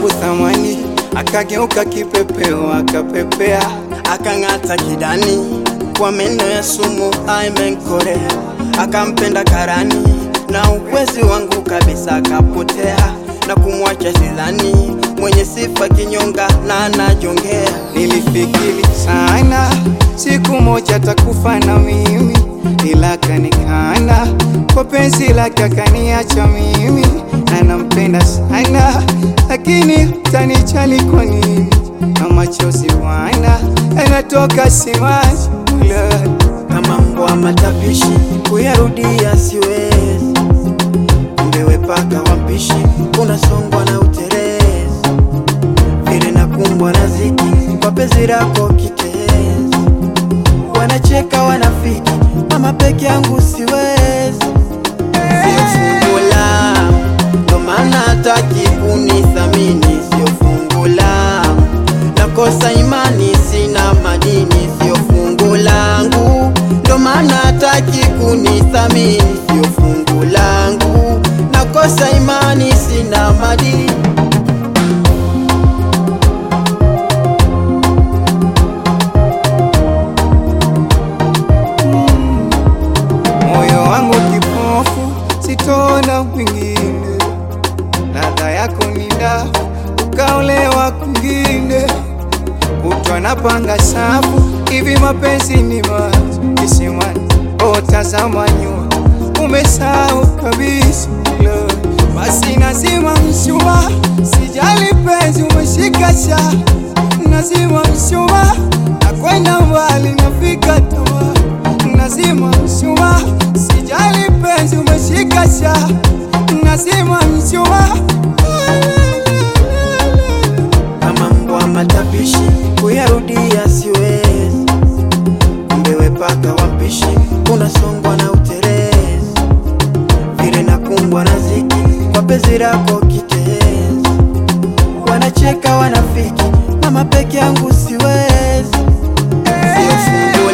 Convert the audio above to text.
wangu thamani, akageuka kipepeo, akapepea, akang'ata kidani kwa meno ya sumu aimenkorea, akampenda karani na ukwezi wangu kabisa akapotea na kumwacha sidhani mwenye sifa kinyonga na anajongea. nilifikiri sana siku moja takufa na mimi, ila kanikana kwa penzi lake akaniacha mimi, na nampenda sana lakini tanijali kwa nini? Na machozi wana yanatoka simaji kama mbwa matapishi kuyarudia siwezi, kumbewe paka wapishi unasongwa na uterezi, vile nakumbwa na ziki kwa penzi lako kitezi, wanacheka wanafiki, mama peke yangu siwezi, sio fungu langu, ndo maana hataki kunithamini, sio fungu langu, nakosa imani, sina madini, sio fungu langu, ndo maana hataki kunithamini, sio fungu langu, nakosa imani, sina madini. moyo wangu kipofu, sitona mwingine. Ladha yako ni ndafu, ukaolewa kwingine. Kutwa napanga safu, hivi mapenzi ni maji kisimani. Oh, tazama nyuma, umesahau kabisa Lord. Basi nazima mshumaa, sijali penzi umeshika sha, nazima mshumaa, nakwenda mbali, nafika tamaa nazima mshumaa, sijali penzi umeshika sha, nazima mshumaa kama mbwa matapishi kuyarudia siwezi, kumbewe paka wapishi unasongwa na uterezi, vile nakumbwa na ziki kwa penzi lako kitezi, wanacheka wanafiki, mama peke yangu siwezi, sio fungu